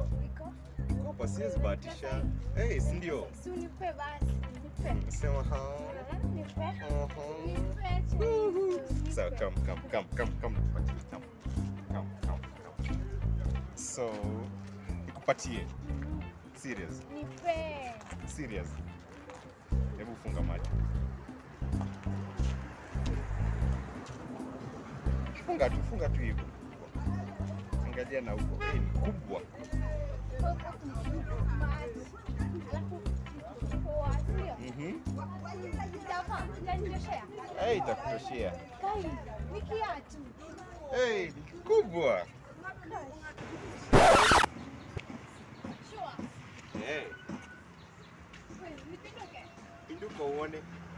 iko iko. Hapa siwezi bahatisha. Eh, si ndio? Si unipe basi. Nipe. Sema ha. Ah, Nipe. Uh-huh. Nipe. Nipe. So come, come, come, come, come, nikupatie. Come, come, come, come. So, nikupatie. Serious, Nipe. serious. Hebu funga macho. Funga tu, funga tu hivyo. Angalia na huko. Eh, ni kubwa. Mhm. Eh, itakutoshea. Eh, ni kubwa. Eh, pinduka uone.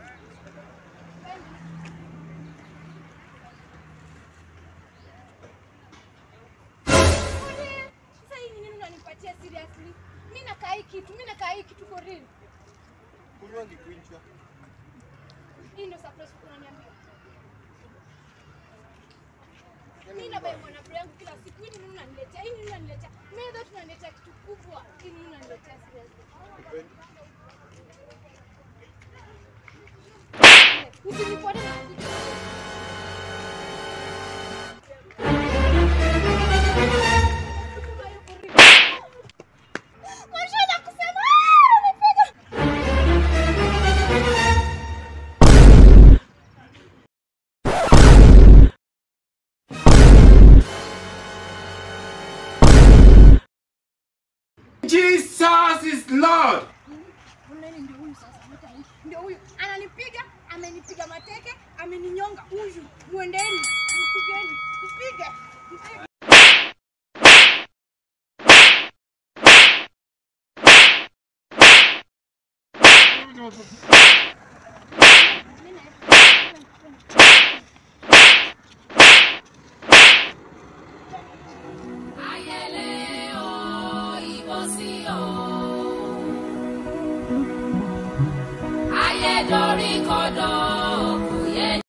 Mi nakaa hii kitu, mi nakaa hii kitu for real. Kunywa ngikuinchwa. Hii ndio surprise unaniambia. Mimi na bai mwana yangu kila siku. Hii nini unaniletea? Hii nini unaniletea? Mimi ndio tunaniletea kitu kubwa. Hii nini unaniletea seriously? Usinifuate na kuja. Mashada kusema "Ah, nipiga." Jesus is Lord. Mleni ndio huyu sasa, mta huyu. Ndio huyu. Ananipiga, amenipiga mateke, ameninyonga huyu. Muendeni, mpigeni, mpige. mpige. ayé dorí kodò